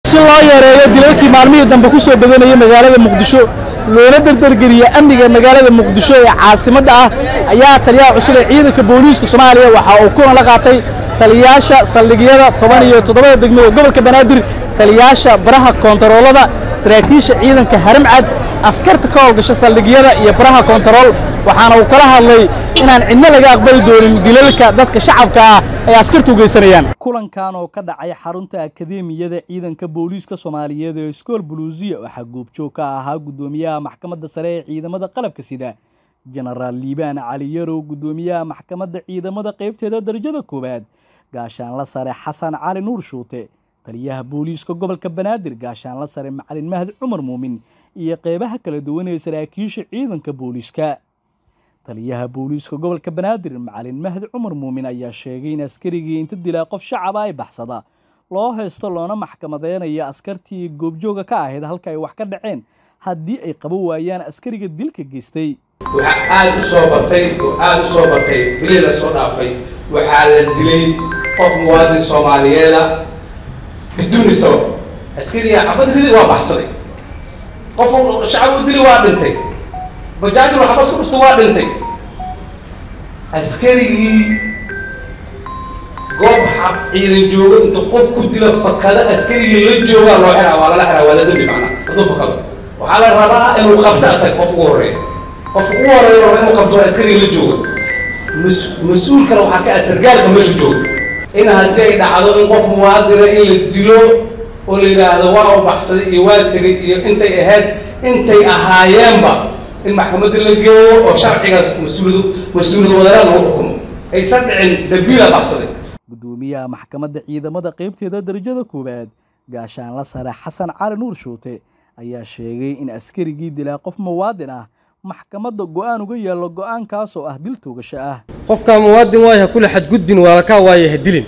si loo yareeyo dilalkii maalmihii dambe ku soo badanayay magaalada muqdisho loona dardargeliya amniga magaalada muqdisho ee caasimadda ah ayaa taliyaha cusub ee ciidanka booliiska soomaaliya waxa uu kulan la qaatay taliyayaasha saldhigyada toban iyo toddobada degmo ee gobolka banaadir taliyayaasha baraha koontaroolada saraakiisha ciidanka haramcad askarta ka howlgasha saldhigyada iyo baraha koontarool waxaana uu kala hadlay inaan cidno laga aqbali doonin dilalka dadka shacabka ah ay askartu u geysanayaan kulankan oo ka dhacay xarunta akadeemiyada ciidanka booliiska soomaaliyeed ee iskool buluusiya waxaa goobjoog ka ahaa guddoomiyaha maxkamadda sare ee ciidamada qalabka sida jenaraal liibaan cali yarow guddoomiyaha maxkamadda ciidamada qaybteeda darajada koowaad gaashaanla sare xasan cali nuur shuute taliyaha booliiska gobolka banaadir gaashaanla sare macalin mahdi cumar muumin iyo qeybaha kala duwan ee saraakiisha ciidanka booliiska taliyaha booliiska gobolka banaadir macalin mahdi cumar muumin ayaa sheegay in askarigii inta dilaa qof shacaba ay baxsada loo haysto loona maxkamadeynayo askartii goobjooga ka ahayd halka ay wax ka dhaceen haddii ay qaban waayaan askariga dilka geystay waxaa aada u soo batay oo aada u soo batay bilii la soo dhaafay waxaa la dilay qof muwaadin soomaaliyeeda biduuni sabab askariga xabad ridi waa baxsaday qof shacab u dili waa dhintay bajaajul xabad ku dhusta waa dhintay askarigii goob xab ciidan joogo inta qof ku dila fakada askarigii la joogaa loo xiraa waa lala xiraa waa la dembi macnaa hadduu fakado waxaa la rabaa inuu qabto asaga qof ugu horreeya qofka ugu horeeya raba inuu qabto askariga la jooga mas-uulkana waxaa ka ah sargaalka meesha jooga in haddii ay dhacdo in qof muwaadina in la dilo oo la yidhaahdo waa u baxsaday iyo waa tegay iyo intay ahayd intay ahaayeenba in maxkamadda la geeyo oo sharcigaas mas-uuliyad mas-uuliyad wadareed lagu xukumo aysan dhicin dambiila baxsaday guddoomiyaha maxkamadda ciidamada qaybteeda darajada koowaad gaashaanla sare xasan cali nuur shuute ayaa sheegay in askarigii dilaa qof muwaadin ah maxkamadda go-aan uga yaallo go-aankaas oo ah dil toogasho ah qofkaa muwaadin waayo ha kula xadgudbin waalkaa waayo ha dilin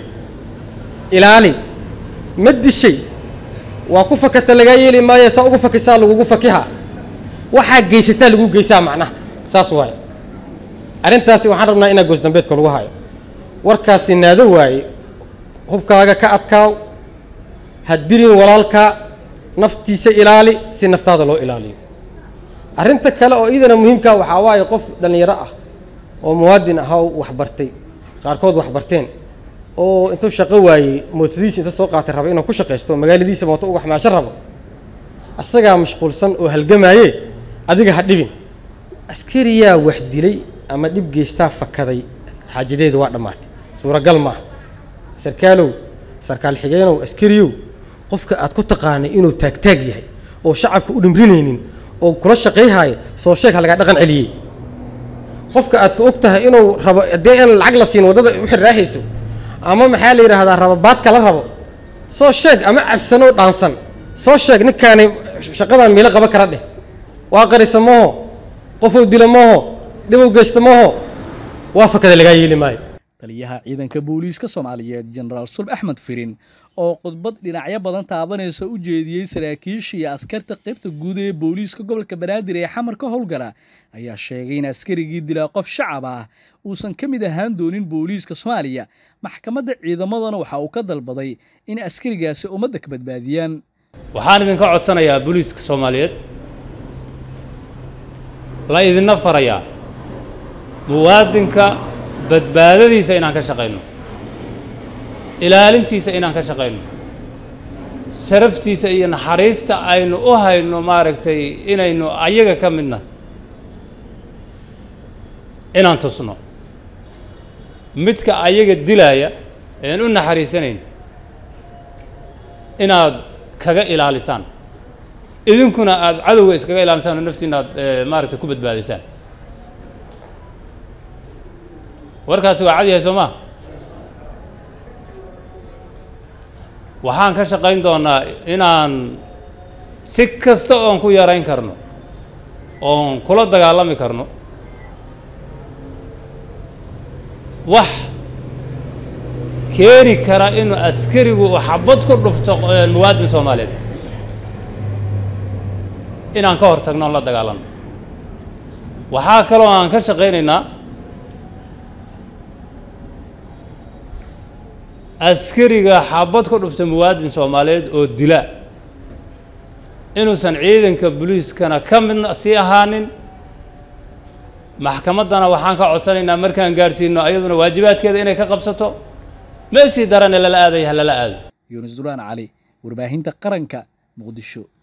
ilaali ma dishay waa ku fakata lagaa yeeli maayo saa ugu fakisaa lagugu fakiha waxaa geysataa lagu geysaa macnaha saas waaye arrintaasi waxaan rabnaa inaa goosdambeedka lagu hayo warkaasi naado waaye hubkaaga ka adkaaw ha dilin walaalkaa naftiisa ilaali si naftaada loo ilaaliyo arrinta kale oo iidana muhiimkaa waxaa waaye qof dhallinyaro ah oo muwaadin ahaw waxbartay qaarkood waxbarteen oo intuu shaqo waayey mootadiisa inta soo qaatay raba inuu ku shaqaysto magaaladiisa mooto uga xamaasho rabo asagaa mashquulsan oo halgamaaye adiga ha dhibin askariyaa wax dilay ama dhib geystaa fakaday xaajadeedu waa dhammaatay suuragal maaha sarkaalow sarkaal xigeenow askariyow qofka aad ku taqaanay inuu taagtaag yahay oo shacabka u dhimrinaynin oo kula shaqayhaayo soo sheeg ha lagaa dhaqan celiyey qofka aad ku og tahay inuu rabo haddii aan lacag la siin waddada u xirraahayso ama maxaa la yidhaahdaa rababaadka la rabo soo sheeg ama cabsanoo dhaansan soo sheeg ninkaani shaqadan miilo qaba kara dheh waa qarisa mooho qofuu dila mooho dhibow geysta mooho waa fakada lagaa yeeli maayo taliyaha ciidanka booliiska soomaaliyeed jenaraal sulb axmed firin oo khudbad dhinacyo badan taabanaysa u jeediyey saraakiisha iyo askarta qaybta guud ee booliiska gobolka banaadir ee xamar ka howlgala ayaa sheegay in askarigii dilaa qof shacab ah uusan ka mid ahaan doonin booliiska soomaaliya maxkamadda ciidamadana waxa uu ka dalbaday in askarigaasi ummadda ka badbaadiyaan waxaan idinka codsanayaa booliiska soomaaliyeed la idinna farayaa muwaadinka badbaadadiisa inaan ka shaqayno ilaalintiisa inaan ka shaqayno sharaftiisa iyo naxariista aynu u hayno maaragtay inaynu ayaga ka midna inaan tusno midka ayaga dilaaya ean u naxariisanayn inaad kaga ilaalisaan idinkuna aada cadowga iskaga ilaalisaan oo naftiina aad maaragtay ku badbaadisaan warkaasi waa cad yahay soo maa waxaan ka shaqayn doonaa inaan si kasta oon ku yarayn karno oon kula dagaalami karno wax keeni kara inuu askarigu uu xabad ku dhufto muwaadin soomaaliyeed inaan ka hor tagno oon la dagaalanno waxaa kaloo aan ka shaqaynaynaa askariga xabad ku dhufta muwaadin soomaaliyeed oo dila inuusan ciidanka booliiskana ka midna sii ahaanin maxkamaddana waxaan ka codsanaynaa markaan gaadhsiino ayaduna waajibaadkeeda inay ka qabsato meesii darane lala aadaya ha lala aado yuunus duraan cali warbaahinta qaranka muqdisho